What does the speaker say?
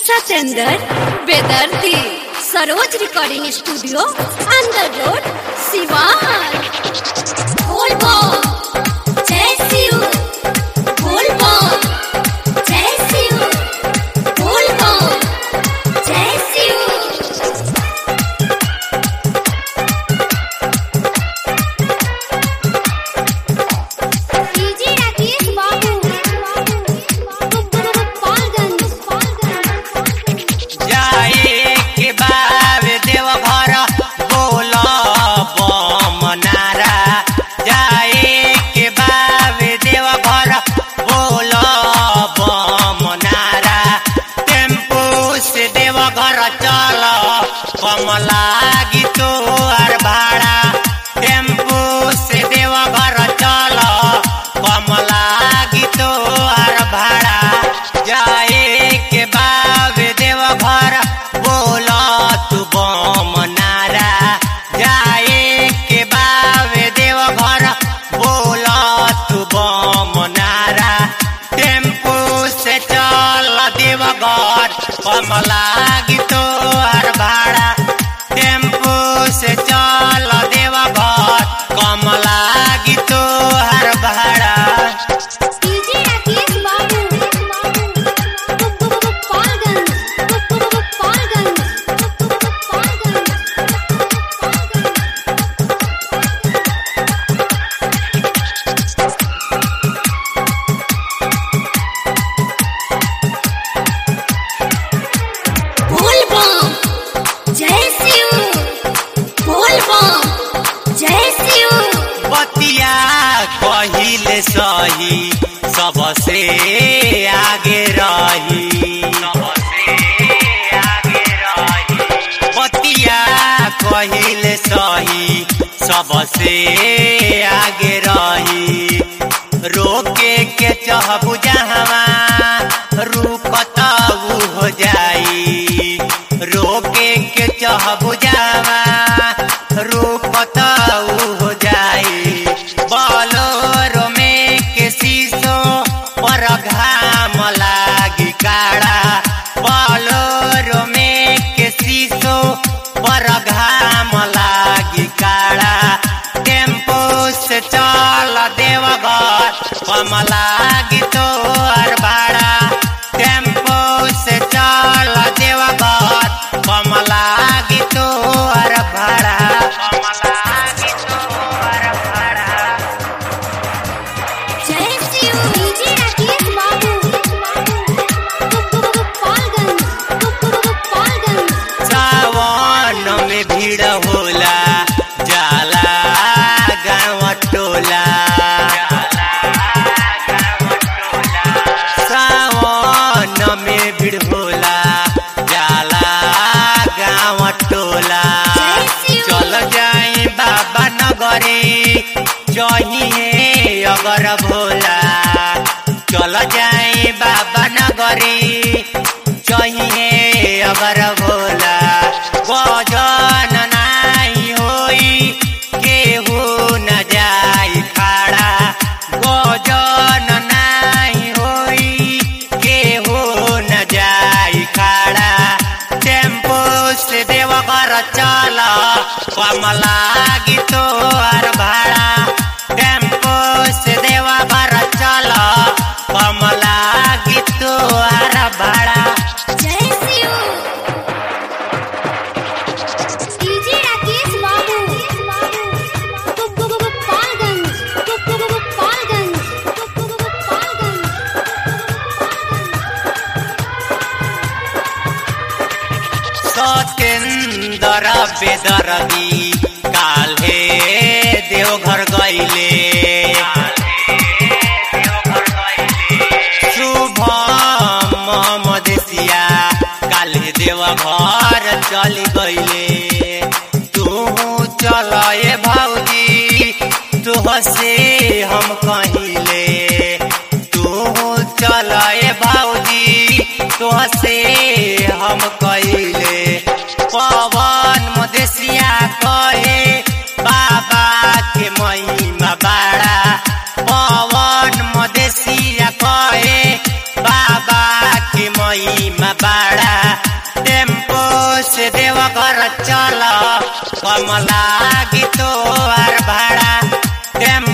Satendra Bedardi Saroj recording studio Andar road Siwan बोलबो जय शिव बोलबो जय शिव बोलबो जय शिव डीजे राकेश बाबू गोपालगंज जाए के बाब देवघर बोल मनारा जाए के बाब देवघर बोल मनारा टेम्पू से देवघर चल कम लागी तोर भाड़ा टेम्पू से देवघर चल कम लागी तोर भाड़ा जाए के बाब देवघर बोल तू बम नारा जाए के बाब देवघर बोल तू बम नारा टेम्पू से चल देवघर कम लागी तोहर भाड़ा टेम्पू से चल देवघर कम लागी तोहर भाड़ा डीजे राकेश बाबू गोपालगंज गोपालगंज बोलबो जय शिव बोलबो जय शिव बतिया कहिले सही सबसे आगे रही बतिया कहिले सही सबसे आगे रही रोके के चहबु जहवा रुकत उ हो जाई रोके के चहबु जहवा रुकत उ हो जाई बलोरो में के शीशो पर घाम लागी काड़ा बलोरो में के शीशो पर घाम लागी काड़ा टेम्पो से चल देवघर कम लागी तोर भाड़ा टेम्पो से चल देवघर कम लागी तोर भाड़ा कम लागी तोर भाड़ा जय शिव डीजे राकेश बाबू गोपालगंज गोपालगंज सावन में भीड़ होला जाला गाँव टोला सावन में भीड़ होला जाला गाँव टोला चल जाई बाबा नगरी जहिए अगर भोला चल जाई बाबा नगरी चाहिए अगर भोला गजन नाई होई केहू न जाई खाड़ा गजन नाई होई केहू न जाई खाड़ा टेम्पो से देवघर चल कम लागी तोहर भाड़ा टेम्पो से देवघर चल कम लागी तोहर भाड़ा जय शिव डीजे राकेश बाबू गोपालगंज गोपालगंज सतेंदर बेदरदी काल्हे देवघर गईले शुभम मदेशिया काल्हे देवघर चल गईले तू चल ए भौजी तुह से हम कहिले तू चल ए भौजी तुह से हम कहिले पवन मदेशिया कहे बाबा के महिमा बाड़ा पवन मदेशिया कहे बाबा के महिमा बाड़ा कम लागी तो आर भाड़ा टेम्पू